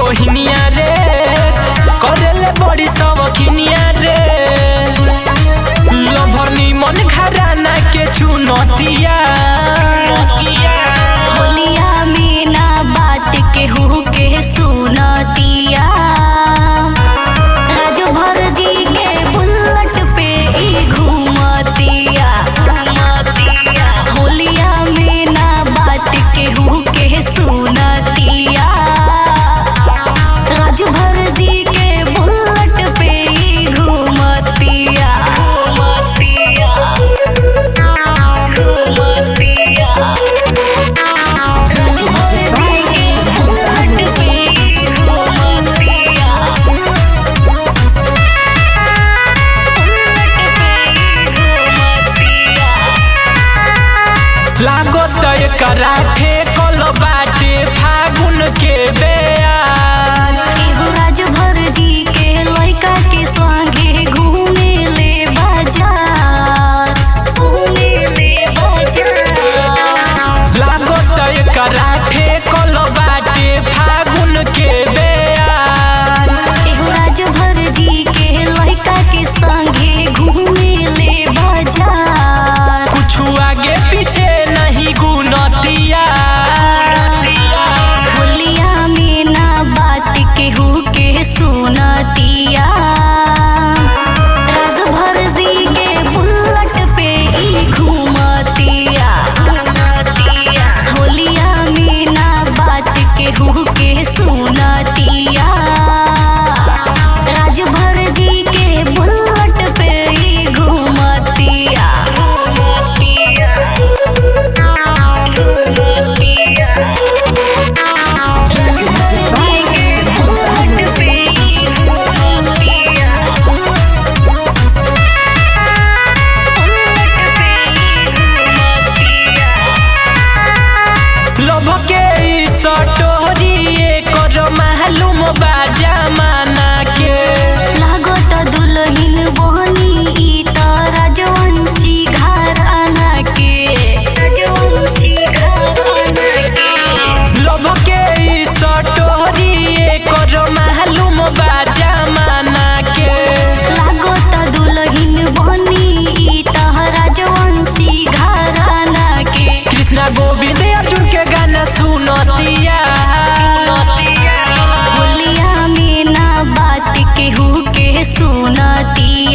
बहिनिया रे करेले बड़ी सवखिनिया रे लभर निमन घराना के चुनतिया होलिया में ना बात केहू के सुनतिया राजभर जी के बुल्लट पे ई घूमतिया घूमतिया होलिया में ना बात केहू के सुनतिया राजभर जी के बुल्लट पे ई घूमतिया घूमतिया घूमतिया लागत एकरा ठेकल बाटे फागुन के बेयान लागत एकरा ठेकल बाटे फागुन के बेयान कुछ आगे पीछे नहीं गुनतिया सुनतिया राजभर जी के बुल्लट पे ई घूमतिया घूमतिया होलिया में ना बात केहू के सुनतिया राजभर जी के बुल्लट पे ई घूमतिया घूमतिया घूमतिया लोभ के ई सटोरी एकर मालूम बा जमाना के लागत दुलहिन बहनी ई त राजवंशी घराना के राजवंशी घराना के लोभ के ई सटोरी एकर मालूम बा जमाना के लागत दुलहिन बहनी ई त राजवंशी घराना के कृष्णा गोविंद अर्जुन के गाना सुनतिया होलिया में ना बात केहू के सुनती